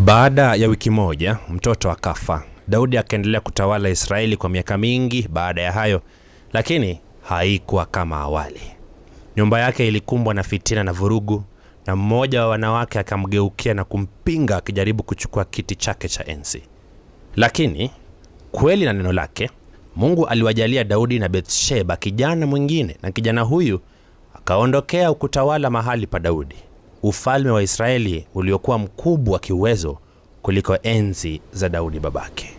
Baada ya wiki moja mtoto akafa. Daudi akaendelea kutawala Israeli kwa miaka mingi baada ya hayo, lakini haikuwa kama awali. Nyumba yake ilikumbwa na fitina na vurugu, na mmoja wa wanawake akamgeukia na kumpinga akijaribu kuchukua kiti chake cha enzi. Lakini kweli na neno lake, Mungu aliwajalia Daudi na Bathsheba kijana mwingine, na kijana huyu akaondokea kutawala mahali pa Daudi, ufalme wa Israeli uliokuwa mkubwa kiuwezo kuliko enzi za Daudi babake.